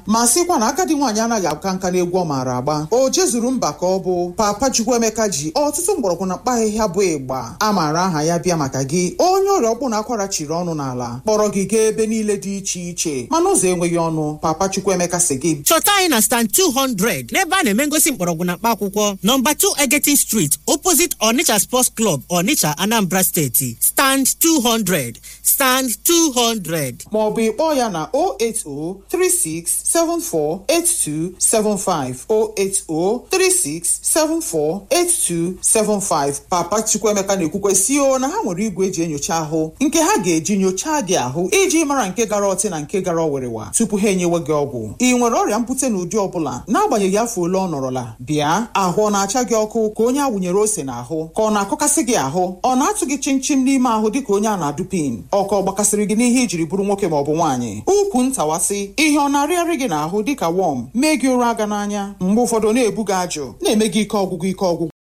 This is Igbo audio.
ma sịkwa na agadi nwaanyị anaghị aka nka n'egwu ọ maara agba o jezuru mba ka ọ bụ papa Chukwuemeka ji ọtụtụ mgbọrọgwụ na mkpa ahịhịa bụ ịgba a maara aha ya bịa maka gị onye ọrịa ọkpụ na akwara chiri ọnụ n'ala kpọrọ gị gaa ebe niile dị iche iche mana ụzọ enweghị ọnụ papa Chukwuemeka si gị chọta anyị na stand 200 n'ebe a na-eme ngosi mgbọrọgwụ na mkpa akwụkwọ nọmba 2 Egetin Street opposite Onitsha Sports Club Onitsha Anambra Steeti stand 200 stand 200 maọbụ ịkpọọ ya na 08036748275 08036748275 papa Chukwuemeka na-ekwukwesị o na ha nwere igwe eji enyocha ahụ nke ha ga-eji nyochaa gị ahụ iji mara nke gara ọtị na nke gara ọwịrịwa tupu ha enyewe gị ọgwụ ị nwere ọrịa mpute na ụdị ọbụla n'agbanyeghị afọ ole ọ nọrọla bịa ahụ ọ na-acha gị ọkụ ka onye a wụnyere ose n'ahụ ka ọ na-akọkasị gị ahụ ọ na-atụ gị chimchim n'ime ahụ dịka onye a na-adụ pin ọkọ gbakasịrị gị n'ihe ijiri bụrụ nwoke maọbụ nwaanyị ukwu ntawasị ihe ọ na-arịarị gị n'ahụ dịka wọm mee gị ụra aga n'anya mgbe ụfọdụ ọ na-ebu gị ajụ na-eme gị ike ọgwụgwụ ike ọgwụgwụ